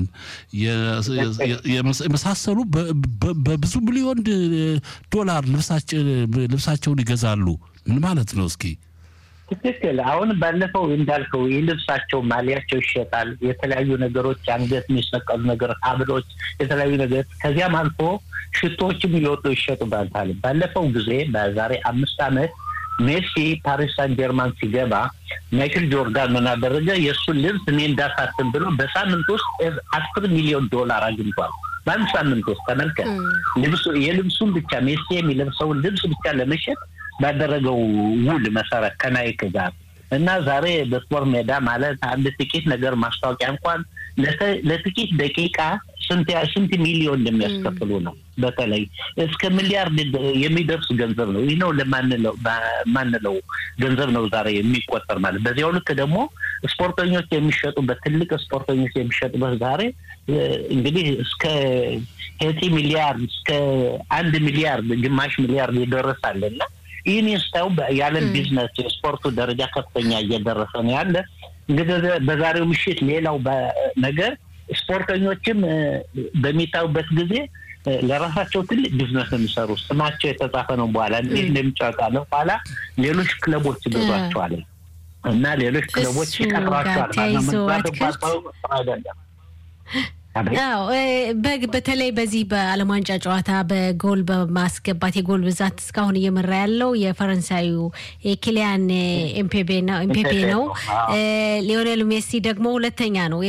S2: የመሳሰሉ በብዙ ሚሊዮን ዶላር ልብሳቸውን ይገዛሉ። ምን ማለት ነው? እስኪ
S4: ትክክል። አሁን ባለፈው እንዳልከው የልብሳቸው ማሊያቸው ይሸጣል። የተለያዩ ነገሮች፣ አንገት የሚሰቀሉ ነገር፣ ሀብሎች፣ የተለያዩ ነገር ከዚያም አልፎ ሽቶዎችም እየወጡ ይሸጡባታል። ባለፈው ጊዜ በዛሬ አምስት ዓመት ሜሲ ፓሪስ ሳን ጀርማን ሲገባ ማይክል ጆርዳን ምን አደረገ? የእሱን ልብስ እኔ እንዳሳትም ብሎ በሳምንት ውስጥ አስር ሚሊዮን ዶላር አግኝቷል። በአንድ ሳምንት ውስጥ ተመልከት። የልብሱን ብቻ ሜሲ የሚለብሰውን ልብስ ብቻ ለመሸጥ ባደረገው ውል መሰረት ከናይክ ጋር እና ዛሬ በስፖርት ሜዳ ማለት አንድ ጥቂት ነገር ማስታወቂያ እንኳን ለጥቂት ደቂቃ ስንት ሚሊዮን እንደሚያስከፍሉ ነው። በተለይ እስከ ሚሊያርድ የሚደርስ ገንዘብ ነው። ይህ ነው ለማንለው ገንዘብ ነው ዛሬ የሚቆጠር ማለት። በዚያው ልክ ደግሞ ስፖርተኞች የሚሸጡበት ትልቅ ስፖርተኞች የሚሸጡበት ዛሬ እንግዲህ እስከ ሄቲ ሚሊያርድ እስከ አንድ ሚሊያርድ ግማሽ ሚሊያርድ ይደረሳል እና ይህን ስታዩ የዓለም ቢዝነስ የስፖርቱ ደረጃ ከፍተኛ እየደረሰ ነው ያለ። እንግዲህ በዛሬው ምሽት ሌላው ነገር ስፖርተኞችም በሚታዩበት ጊዜ ለራሳቸው ትልቅ ቢዝነስ የሚሰሩ ስማቸው የተጻፈ ነው። በኋላ እንዴት እንደሚጫወታ ነው። በኋላ ሌሎች ክለቦች ይገዟቸዋል እና ሌሎች ክለቦች ይቀጥሯቸዋል። አይደለም
S5: አዎ በተለይ በዚህ በዓለም ዋንጫ ጨዋታ በጎል በማስገባት የጎል ብዛት እስካሁን እየመራ ያለው የፈረንሳዩ የኪሊያን ኤምፔፔ ነው። ሊዮኔል ሜሲ ደግሞ ሁለተኛ ነው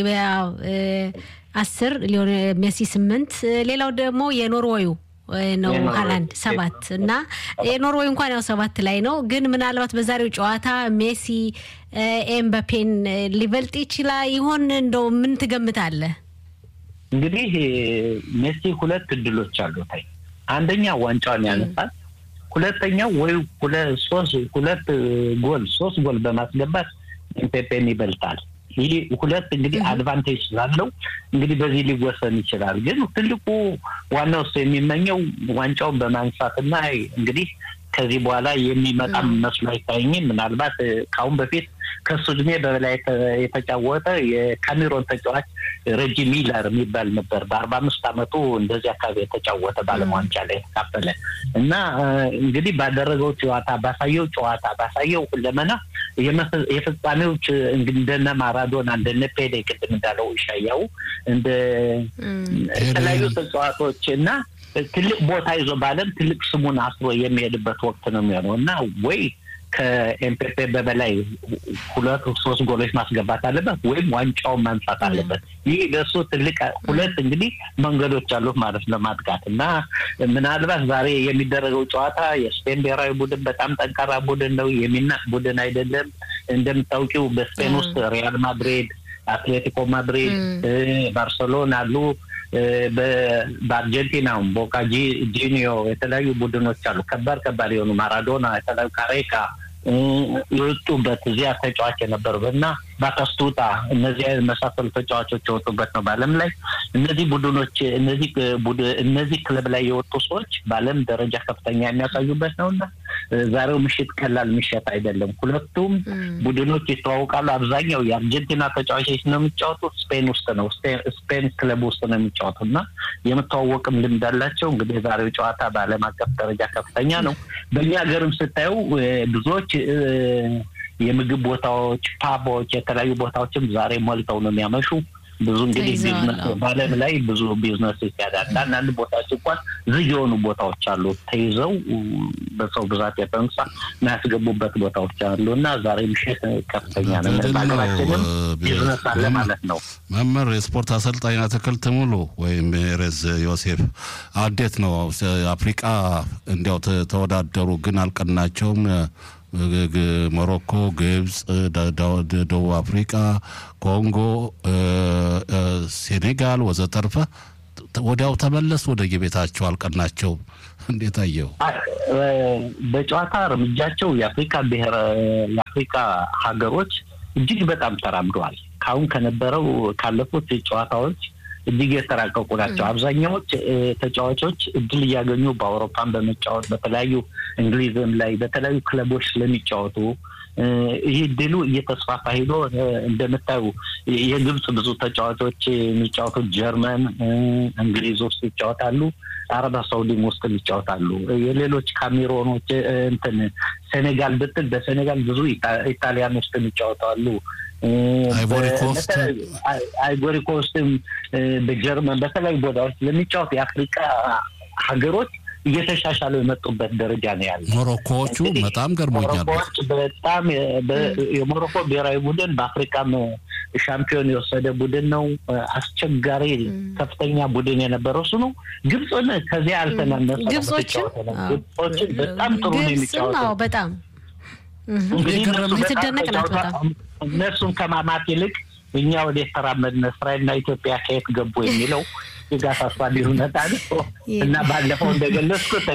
S5: አስር ሜሲ ስምንት ሌላው ደግሞ የኖርዌዩ ነው ሀላንድ ሰባት እና የኖርዌይ እንኳን ያው ሰባት ላይ ነው። ግን ምናልባት በዛሬው ጨዋታ ሜሲ ኤምባፔን ሊበልጥ ይችላል ይሆን? እንደው ምን ትገምታለህ?
S4: እንግዲህ ሜሲ ሁለት እድሎች አሉት። አንደኛ ዋንጫውን ያነሳል። ሁለተኛው ወይ ሁለት ጎል ሶስት ጎል በማስገባት ኤምፔፔን ይበልጣል። ይህ ሁለት እንግዲህ አድቫንቴጅ ስላለው እንግዲህ በዚህ ሊወሰን ይችላል። ግን ትልቁ ዋናው እሱ የሚመኘው ዋንጫውን በማንሳትና እንግዲህ ከዚህ በኋላ የሚመጣ መስሎ አይታየኝም። ምናልባት ከአሁን በፊት ከሱ እድሜ በበላይ የተጫወተ የካሜሮን ተጫዋች ረጂ ሚለር የሚባል ነበር። በአርባ አምስት አመቱ እንደዚህ አካባቢ የተጫወተ በዓለም ዋንጫ ላይ የተካፈለ እና እንግዲህ ባደረገው ጨዋታ ባሳየው ጨዋታ ባሳየው ሁለመና የፍጻሜዎች እንደነ ማራዶና እንደነ ፔሌ ቅድም እንዳለው ይሻያው እንደ የተለያዩ ተጫዋቾች እና ትልቅ ቦታ ይዞ በዓለም ትልቅ ስሙን አስሮ የሚሄድበት ወቅት ነው የሚሆነው እና ወይ ከኤምፔፔ በበላይ ሁለት ሶስት ጎሎች ማስገባት አለበት ወይም ዋንጫውን ማንሳት አለበት። ይህ ለእሱ ትልቅ ሁለት እንግዲህ መንገዶች አሉት ማለት ለማጥቃት እና ምናልባት ዛሬ የሚደረገው ጨዋታ የስፔን ብሔራዊ ቡድን በጣም ጠንካራ ቡድን ነው፣ የሚናቅ ቡድን አይደለም። እንደምታውቂው በስፔን ውስጥ ሪያል ማድሪድ፣ አትሌቲኮ ማድሪድ፣ ባርሰሎና አሉ። በአርጀንቲናውም ቦካ ጂኒዮ የተለያዩ ቡድኖች አሉ። ከባድ ከባድ የሆኑ ማራዶና፣ የተለያዩ ካሬካ የወጡበት እዚያ ተጫዋች የነበሩበት እና ባታስቱታ እነዚህ መሳሰሉ ተጫዋቾች የወጡበት ነው በዓለም ላይ እነዚህ ቡድኖች እነዚህ እነዚህ ክለብ ላይ የወጡ ሰዎች በዓለም ደረጃ ከፍተኛ የሚያሳዩበት ነው እና ዛሬው ምሽት ቀላል ምሽት አይደለም። ሁለቱም ቡድኖች ይተዋወቃሉ። አብዛኛው የአርጀንቲና ተጫዋቾች ነው የሚጫወቱት ስፔን ውስጥ ነው ስፔን ክለብ ውስጥ ነው የሚጫወቱ እና የምተዋወቅም ልምድ አላቸው። እንግዲህ የዛሬው ጨዋታ በዓለም አቀፍ ደረጃ ከፍተኛ ነው። በእኛ ሀገርም ስታዩ ብዙዎች የምግብ ቦታዎች፣ ፓቦች፣ የተለያዩ ቦታዎችም ዛሬ ሞልተው ነው የሚያመሹ። ብዙ እንግዲህ ቢዝነስ በዓለም ላይ ብዙ ቢዝነስ ይካሄዳል። አንዳንድ ቦታዎች እንኳን ዝግ የሆኑ ቦታዎች አሉ ተይዘው በሰው ብዛት የተነሳ የሚያስገቡበት ቦታዎች አሉ እና ዛሬ ምሽት ከፍተኛ ነው። በሀገራችንም ቢዝነስ አለ ማለት ነው።
S2: መምህር የስፖርት አሰልጣኝ አትክልት ሙሉ ወይም ሬዝ ዮሴፍ እንዴት ነው አፍሪቃ እንዲያው ተወዳደሩ ግን አልቀናቸውም። ሞሮኮ፣ ግብፅ፣ ደቡብ አፍሪቃ፣ ኮንጎ፣ ሴኔጋል ወዘተርፈ ወዲያው ተመለስ ወደ የቤታቸው አልቀናቸውም። እንዴት አየው?
S4: በጨዋታ እርምጃቸው የአፍሪካ ብሔር የአፍሪካ ሀገሮች እጅግ በጣም ተራምደዋል። ካሁን ከነበረው ካለፉት ጨዋታዎች እጅግ የተራቀቁ ናቸው። አብዛኛዎች ተጫዋቾች እድል እያገኙ በአውሮፓን በመጫወት በተለያዩ እንግሊዝም ላይ በተለያዩ ክለቦች ስለሚጫወቱ ይህ ድሉ እየተስፋፋ ሄዶ እንደምታዩ የግብፅ ብዙ ተጫዋቾች የሚጫወቱት ጀርመን፣ እንግሊዝ ውስጥ ይጫወታሉ። አረባ ሳውዲም ውስጥ ይጫወታሉ። የሌሎች ካሜሮኖች እንትን ሴኔጋል ብትል በሴኔጋል ብዙ ኢጣሊያን ውስጥ ይጫወታሉ። አይቮሪ ኮስትም በጀርመን በተለያዩ ቦታዎች ለሚጫወት የአፍሪካ ሀገሮች እየተሻሻሉ የመጡበት ደረጃ ነው ያለ።
S2: ሞሮኮዎቹ በጣም ገርሞኛል።
S4: ሞሮኮዎች በጣም የሞሮኮ ብሔራዊ ቡድን በአፍሪካም ሻምፒዮን የወሰደ ቡድን ነው። አስቸጋሪ ከፍተኛ ቡድን የነበረው እሱ ነው። ግብፅን ከዚያ አልተናነሰ።
S5: ግብጾችን
S4: ግብጾችን በጣም ጥሩ ነው የሚጫወተው
S5: በጣም
S4: የምትደነቅ ናት በጣም እነሱን ከማማት ይልቅ እኛ ወደ የተራመድን እስራኤልና ኢትዮጵያ ከየት ገቡ የሚለው ስጋት አሳቢ ሁኔታ ነው እና ባለፈው እንደገለጽኩት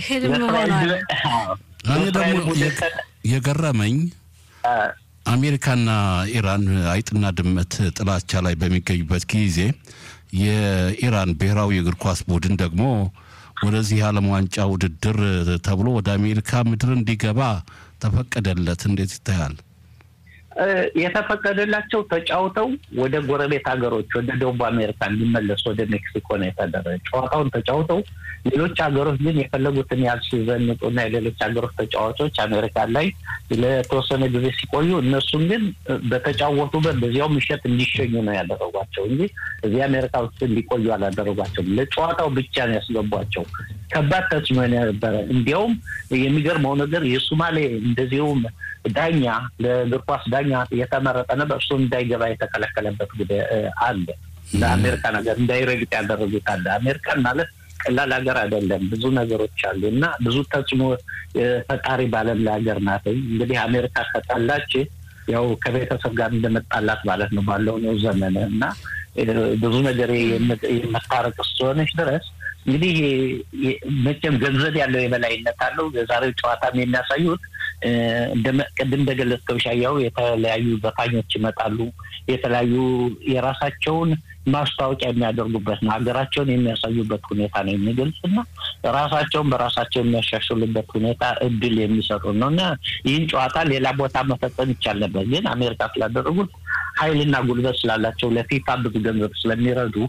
S2: እኔ ደግሞ የገረመኝ አሜሪካና ኢራን አይጥና ድመት ጥላቻ ላይ በሚገኙበት ጊዜ የኢራን ብሔራዊ እግር ኳስ ቡድን ደግሞ ወደዚህ የዓለም ዋንጫ ውድድር ተብሎ ወደ አሜሪካ ምድር እንዲገባ ተፈቀደለት። እንዴት ይታያል?
S4: የተፈቀደላቸው ተጫውተው ወደ ጎረቤት ሀገሮች ወደ ደቡብ አሜሪካ እንዲመለሱ ወደ ሜክሲኮ ነው የተደረገ። ጨዋታውን ተጫውተው ሌሎች ሀገሮች ግን የፈለጉትን ያህል ሲዘንጡና የሌሎች ሀገሮች ተጫዋቾች አሜሪካ ላይ ለተወሰነ ጊዜ ሲቆዩ እነሱን ግን በተጫወቱበት በዚያው ምሽት እንዲሸኙ ነው ያደረጓቸው እንጂ እዚህ አሜሪካ ውስጥ እንዲቆዩ አላደረጓቸውም። ለጨዋታው ብቻ ነው ያስገቧቸው። ከባድ ተጽዕኖ ነበረ። እንዲያውም የሚገርመው ነገር የሱማሌ እንደዚሁም ዳኛ ለእግር ኳስ ዳኛ የተመረጠ ነበር። እሱ እንዳይገባ የተከለከለበት ጉዳይ አለ። ለአሜሪካ ነገር እንዳይረግጥ ያደረጉት አለ። አሜሪካን ማለት ቀላል ሀገር አይደለም። ብዙ ነገሮች አሉ እና ብዙ ተጽዕኖ ፈጣሪ ባለም ላይ ሀገር ናት። እንግዲህ አሜሪካ ከጣላች ያው ከቤተሰብ ጋር እንደመጣላት ማለት ነው ባለው ነው ዘመን እና ብዙ ነገር የመታረቅ እስከሆነች ድረስ እንግዲህ መቼም ገንዘብ ያለው የበላይነት አለው። የዛሬው ጨዋታም የሚያሳዩት ቅድም እንደገለጽከው ሻያው የተለያዩ ዘፋኞች ይመጣሉ። የተለያዩ የራሳቸውን ማስታወቂያ የሚያደርጉበት ነው። ሀገራቸውን የሚያሳዩበት ሁኔታ ነው የሚገልጽ እና ራሳቸውን በራሳቸው የሚያሻሽሉበት ሁኔታ እድል የሚሰጡ ነው እና ይህን ጨዋታ ሌላ ቦታ መፈጸም ይቻል ነበር፣ ግን አሜሪካ ስላደረጉት ኃይልና ጉልበት ስላላቸው ለፊፋ ብዙ ገንዘብ ስለሚረዱ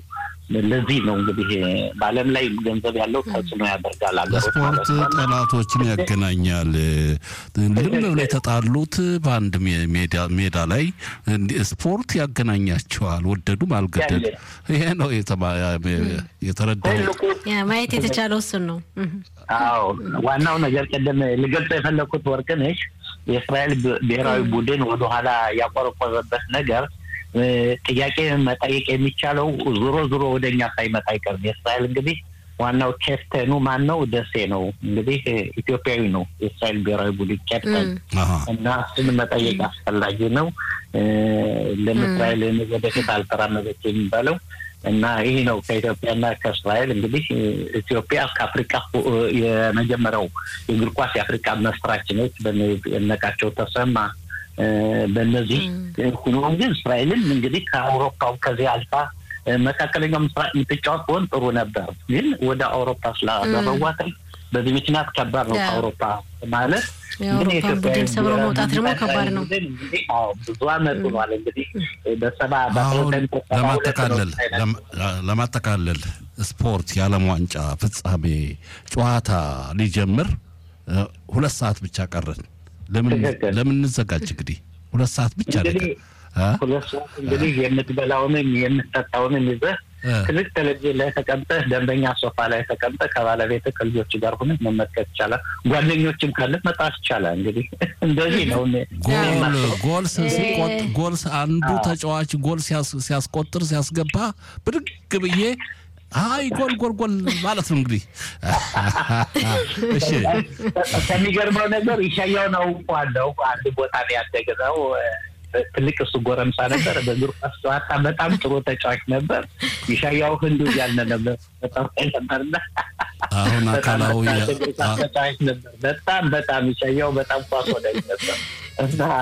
S4: ለዚህ ነው እንግዲህ በዓለም ላይ ገንዘብ ያለው ተጽዕኖ ያደርጋል ሀገሮች
S2: ስፖርት
S4: ማለት ነው።
S2: ጠላቶችን ያገናኛል። ልም ብለው የተጣሉት በአንድ ሜ- ሜዳ- ሜዳ ላይ እንዲ- ስፖርት ያገናኛቸዋል። ወደዱም አልገደዱ። ይሄ ነው የተማ- የተረዳው።
S4: ትልቁ
S5: ያ ማየት የተቻለው እሱን ነው። እህ።
S4: አዎ ዋናው ነገር ቅድም ልገልጸው የፈለግኩት ወርቅነሽ የእስራኤል ብ- ብሔራዊ ቡድን ወደኋላ ያቆረቆረበት ነገር እ፣ ጥያቄ መጠየቅ የሚቻለው ዞሮ ዞሮ ወደ እኛ ሳይመጣ አይቀርም። የእስራኤል እንግዲህ ዋናው ኬፕተኑ ማን ነው? ደሴ ነው እንግዲህ እ፣ ኢትዮጵያዊ ነው የእስራኤል ብሔራዊ ቡድን ኬፕተን
S2: አሃ።
S4: እና እሱን መጠየቅ አስፈላጊ ነው። እ፣ ለእስራኤል ወደፊት አልተራመደች የሚባለው እና ይህ ነው ከኢትዮጵያና ከእስራኤል እንግዲህ እ፣ ኢትዮጵያ ከአፍሪካ ሁ- እ፣ የመጀመሪያው የእግር ኳስ የአፍሪካ መስራች ነች። በነቃቸው ተሰማ እ፣ በእነዚህ ሁኖም ግን እስራኤልን እንግዲህ ከአውሮፓው ከዚህ አልፋ እ፣ መካከለኛው ምስራቅ የምትጫወት ሆን ጥሩ ነበር። ግን ወደ አውሮፓ ስላደረጓት በዚህ ምክንያት ከባድ ነው
S5: ያ።
S4: ከአውሮፓ ማለት
S5: የአውሮፓን
S4: ግን የኢትዮጵያ
S5: ቡድን ሰብሮ
S4: ብሔራዊ
S5: መውጣት ደግሞ
S4: ቡድን
S5: ከባድ ነው።
S4: ቡድን እንግዲህ አዎ ብዙ አመት ሆኗል። እንግዲህ በሰባ
S2: አሁን
S4: በአስራ ዘጠኝ ሰባ ሁለት ነው
S2: ለማጠቃለል ለማ- ለማጠቃለል ስፖርት የዓለም ዋንጫ ፍጻሜ ጨዋታ ሊጀምር እ፣ ሁለት ሰዓት ብቻ ቀረን። ለምን
S4: ትክክል።
S2: ለምን እንዘጋጅ? እንግዲህ ሁለት ሰዓት ብቻ
S4: እንግዲህ
S2: ነገር እ?
S4: ሁለት ሰዓት እንግዲህ የምትበላውንም የምትጠጣውንም ይዘህ
S2: እ።
S4: ትልቅ ቴሌቪዥን ላይ ተቀምጠህ ደንበኛ ሶፋ ላይ ተቀምጠህ ከባለቤት ከልጆች ጋር ሆነህ መመልከት ይቻላል። ጓደኞችም ካለ መጣት ይቻላል። እንግዲህ እንደዚህ ነው። እኔ-
S2: ጎል
S4: የማስበው።
S2: ጎል ስ- ሲቆጥ
S5: እ-
S2: ጎል ስ- አንዱ
S4: አዎ።
S2: ተጫዋች ጎል ሲያስ- ሲያስቆጥር ሲያስገባ ብድግ ብዬ አይ ጎል ጎል ጎል ማለት ነው እንግዲህ እሺ
S4: ከሚገርመው ነገር ይሻያውን አውቀዋለሁ። አንድ ቦታ ላይ ያደግነው ትልቅ እሱ ጎረምሳ ነበር። በእግር ኳስ ጨዋታ በጣም ጥሩ ተጫዋች ነበር። ይሻያው ህንዱ እያልን ነበር በጣም ነበርና
S2: አሁን አካላዊ
S4: በጣም ተጫዋች ነበር። በጣም በጣም ይሻያው በጣም ኳስ ወዳጅ ነበር እና